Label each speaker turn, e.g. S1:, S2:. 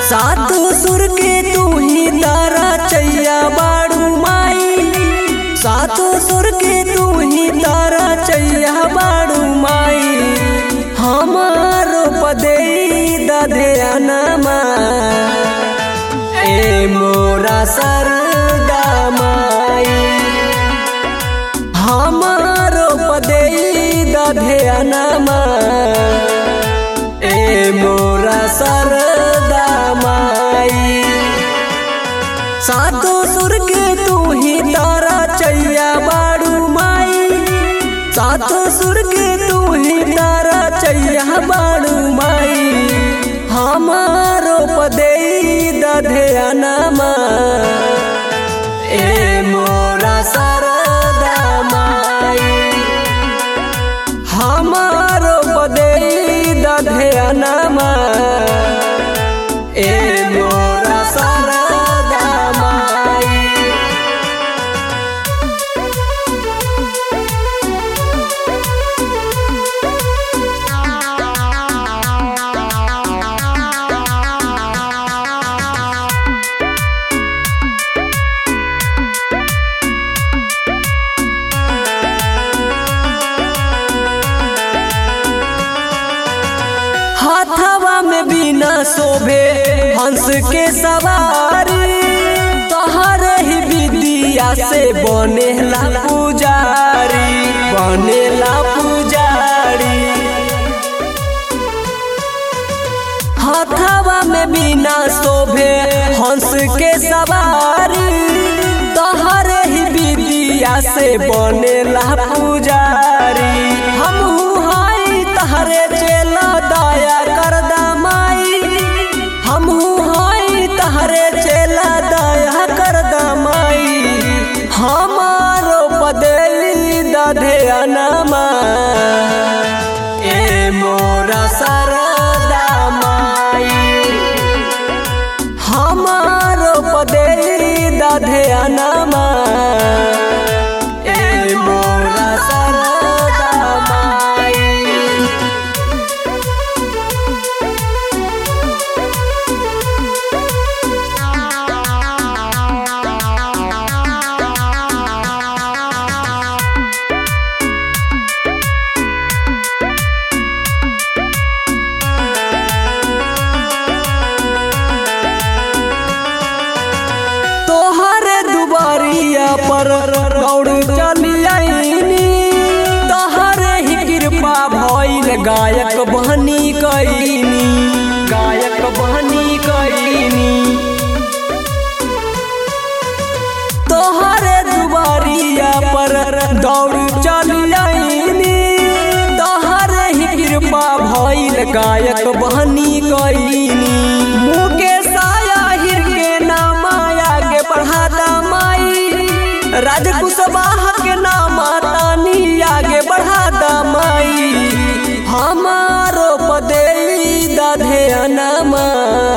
S1: सात सुर के तू ही तारा चैया बाड़ू माई सात सुर के तू ही तारा चैया बाड़ू माई हमारो पदे दधे अनमा ए मोरा सरदा माई हमारो पदे दधे अनमा ए मोरा सरदा माई सातो सुर के तू ही तारा चैया बाड़ू माई सातो सुर के तू ही तारा चैया बाड़ू माई हमारो पदे दधे अनमा ए मोरा सरदा माई हमारो पदे दधे अनमा ए मोरा सरदा माई हाथवा में बिना शोभे हंस के सवारी तोहरे ही विदिया से बनेला पुजारी बनेला पुजारी हाथवा में बिना शोभे हंस के सवारी तोहरे ही विदिया से बनेला पुजारी हम हाई तहरे चेला दया कर दमाई हम हाई तहरे चेला दया कर दमाई हमारो पदेली दधे अनमा ए मोरा सरदा माई हमारो पदेली दधे अनमा ए मोरा सरदा माई तोहरे दुबारिया पर दौड़ चलियनी तोहरे ही कृपा भइल गायक बहनी कैनी गायक बहनी कैनी तोहरे दुबारिया पर दौड़ चलियनी तोहरे ही कृपा भइल गायक बहनी कैनी मुकेश आहिर के नाम आगे बढ़ाता माई राज कुशवाहा के नाम तानी आगे बढ़ाता माई हमारो पदे दधे अनमा